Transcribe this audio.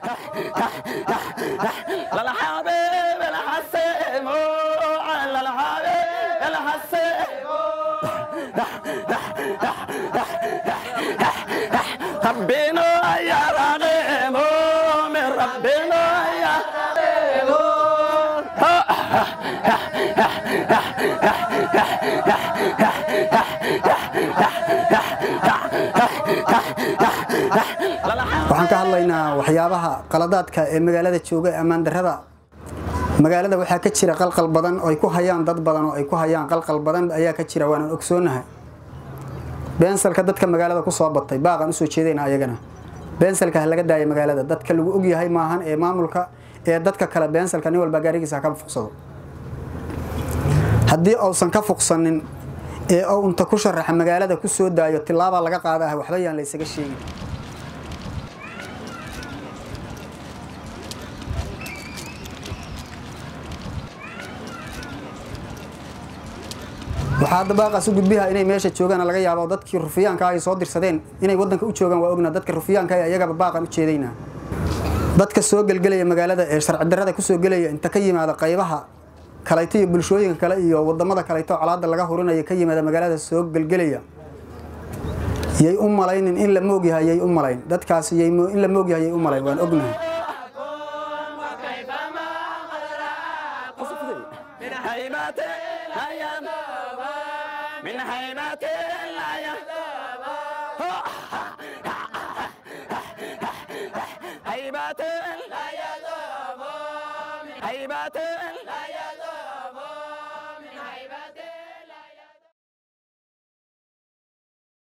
للحبيب الحسيم على الحبيب الحسيم ربنا يا رغيم من ربنا يا waxaan ka hadlaynaa waxyaabaha qaladaadka ee magaalada jooga ee ammaan darrada magaalada waxaa ka jira qalqal badan oo ay ku hayaan dad badan oo ay ku hayaan qalqal badan ayaa ka jira waanan ogsoonahay beensalka dadka magaalada ku soo batay baaqan usoo jeedayna ayagana beensalka ha laga daaya magaalada dadka lagu ogyahay maahan ee maamulka ee dadka kale beensalka nin walba gaarigiisa ha ka fuqsado haddii uusan ka fuqsanin ee uu inta ku sharaxa magaalada ku soo daayo tilaabaa laga qaada ah waxba yaan la isaga sheegin waxaa hadda baaqaas u gudbiha inay meesha joogaan laga yaabo dadkii rufiyaanka ay soo dirsadeen inay wadanka u joogaan waa ogna dadka rufiyaanka ayagaba baaqan u jeedaynaa dadka soo gelgelaya magaalada ee sharci darrada kusoo gelaya inta ka yimaada qaybaha kalayto iyo bulshooyinka kale iyo wadamada kalayto colaada laga hurinaya ka yimaada magaalada soo gelgelaya yay u malaynin in la moogyahay yay u malayn dadkaas yay in la moogyahay yay u malayn waan ognahay من هيبات الأيام من هيبات الأيام هيبات هيبات